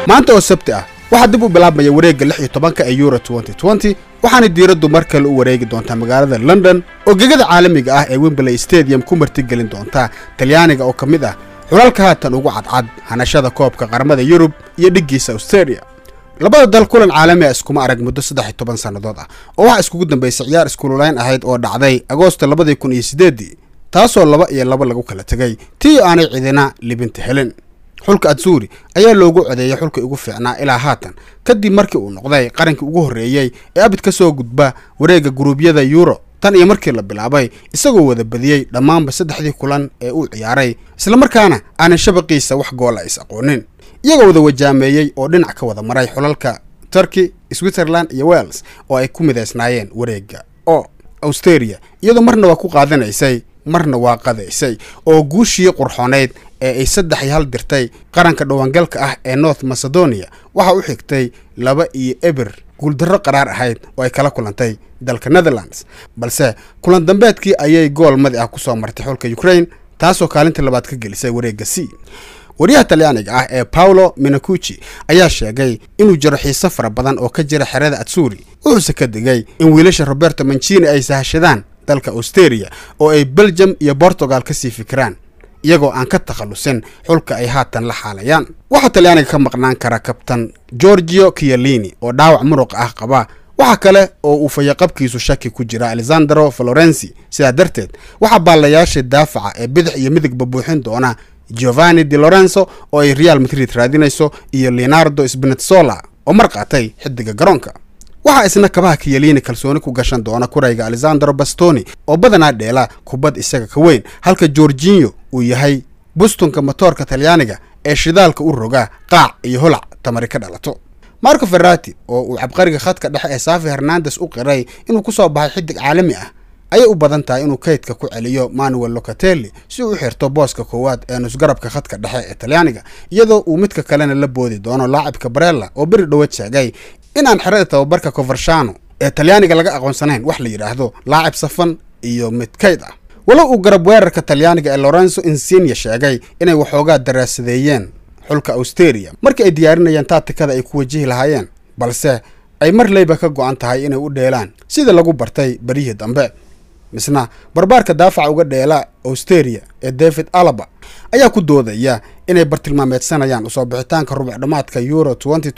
maanta oo sabti ah waxaa dib u bilaabmaya wareegga lix iyo tobanka ee euro waxaana diiraddu mar kale u wareegi doontaa magaalada london oo gegada caalamiga ah ee wembley stadium ku martigelin doonta talyaaniga oo ka mid ah xulalka haatan ugu cadcad hanashada koobka qaramada yurub iyo dhiggiisa australia labada dal kulan caalami a iskuma arag muddo saddex iyo toban sannadood ah oo waxaa iskugu dambaysay ciyaar iskululayn ahayd oo dhacday agoosto labadii kun iyo siddeeddii taasoo laba iyo laba lagu kala tegay tii aanay cidina libinta helin xulka atsuri ayaa loogu codeeyay xulkii ugu fiicnaa ilaa haatan kadib markii uu noqday qarankii ugu horreeyey ee abid ka soo gudba wareegga guruubyada euro tan iyo markii la bilaabay isagoo wada badiyey dhammaanba saddexdii kulan ee uu ciyaaray islamarkaana aanay shabaqiisa wax goola is aqoonin iyagoo wada wajaameeyey oo dhinac ka wada maray xulalka turkey switzerland iyo wales oo ay ku midaysnaayeen wareegga oo australia iyadoo marna waa ku qaadanaysay marna waa qadaysay oo guushii qurxooneyd ee ay saddex iyo hal dirtay qaranka dhawaangalka ah ee north macedonia waxaa u xigtay laba iyo eber guuldarro qaraar ahayd oo ay kala kulantay dalka netherlands balse kulan dambeedkii ayay gool madi ah kusoo martay xulka ukraine taasoo kaalinta labaad ka gelisay wareegga c waryaha talyaaniga ah ee paolo minacuchi ayaa sheegay inuu jiro xiise fara badan oo ka jira xerada atsuri wuxuuse ka digay in wiilasha roberto mancini ay sahashadaan dalka australia oo ay belgium iyo portugal ka sii fikiraan iyagoo aan ka takhallusin xulka ay haatan la xaalayaan waxaa talyaaniga ka maqnaan kara kabtan georgio kialini oo dhaawac muruq ah qaba waxa kale oo uu fayaqabkiisu shaki ku jira alexandro florenci sidaa darteed waxaa baalayaasha daafaca ee bidix iyo midigba buuxin doona giovanni di lorenzo oo ay real madrid raadinayso iyo leonardo spinazzola oo mar qaatay xidiga garoonka waxaa isna kabaha kiyaliini kalsooni ku gashan doona kurayga alexandro bastoni oo badanaa dheela kubad isaga ka weyn halka georginyo uu yahay bustunka motoorka talyaaniga ee shidaalka u roga qaac iyo holac tamari ka dhalato marco ferrati oo uu cabqariga khadka dhexe ee safi hernandes u qiray inuu ku soo baxay xidig caalami ah ayay u badan tahay inuu kaydka ku celiyo manuel locatelli si uu u xirto booska koowaad ee nusgarabka khadka dhexe ee talyaaniga iyadoo uu midka kalena la boodi doono laacibka barella oo beri dhowad sheegay inaan xerada tababarka covershano ee talyaaniga laga aqoonsanayn wax la yidhaahdo laacib safan iyo mid kayd ah walow uu garab weerarka talyaaniga ee lorenzo insinia sheegay inay waxoogaa daraasadeeyeen xulka australia markii ay diyaarinayeen taatikada ay ku wajihi lahaayeen balse ay mar leyba ka go-an tahay inay u dheelaan sida lagu bartay beryihii dambe misna barbaarka daafaca uga dheela australia ee david alaba ayaa ku doodaya inay bartilmaameedsanayaan usoo bixitaanka rubuc dhammaadka euro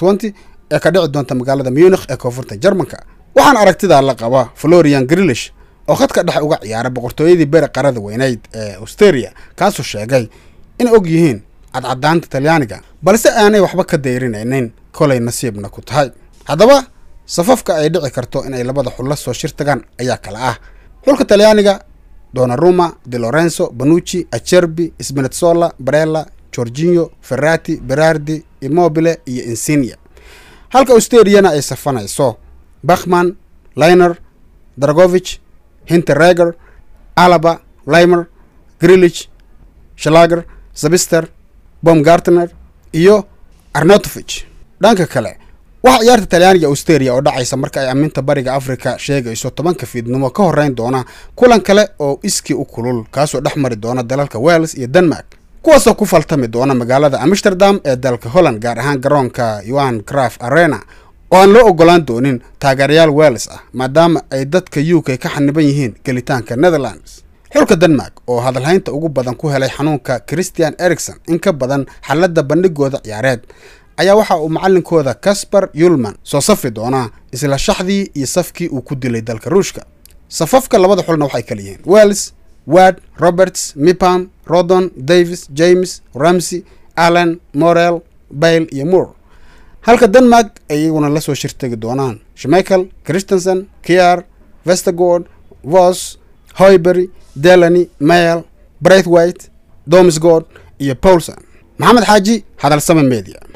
ee ka dhici doonta magaalada munikh ee koonfurta jarmanka waxaana aragtidaa la qaba florian grilish oo khadka dhexe uga ciyaara boqortooyadii beri qarada weyneyd ee australia kaasoo sheegay inay og yihiin cadcadaanta talyaaniga balse aanay waxba ka dayrinaynin kolay nasiibna ku tahay haddaba safafka ay dhici karto inay labada xul la soo shir tagaan ayaa kala ah xulka talyaaniga donaruma de lorenzo banucci acerbi spinazzola barella georginio ferrati berardi immobile iyo insinia halka australiana ay safanayso bakhman liner dragovich hinterreger alaba limer grilich shalager zabister bomgartner iyo arnotovich dhanka kale waxaa ciyaarta talyaaniga australia oo dhacaysa marka ay amminta bariga africa sheegayso tobanka fiidnimo ka horreyn doona kulan kale oo iskii u kulul kaasoo dhex mari doona dalalka wales iyo denmark kuwaasoo ku faltami doona magaalada amsterdam ee dalka holland gaar ahaan garoonka yohan craf arena oo aan loo ogolaan doonin taageerayaal wales ah maadaama ay dadka u k ka xaniban yihiin gelitaanka netherlands xulka denmark oo hadalhaynta ugu badan ku helay xanuunka christian ericson in ka badan xaladda bandhigooda ciyaareed ayaa waxa uu macalinkooda casper yulman soo safi doonaa isla shaxdii iyo safkii uu ku dilay dalka ruushka safafka labada xulna waxay kala yihiin wales ward roberts mipam rodon davis james ramsey allen morel bayle iyo moore halka denmark ay iyaguna la soo shirtegi doonaan shmichael christensen kiar vestergord vos hoybery delany mayel braithwaite domsgord iyo paulson maxamed xaaji hadalsame media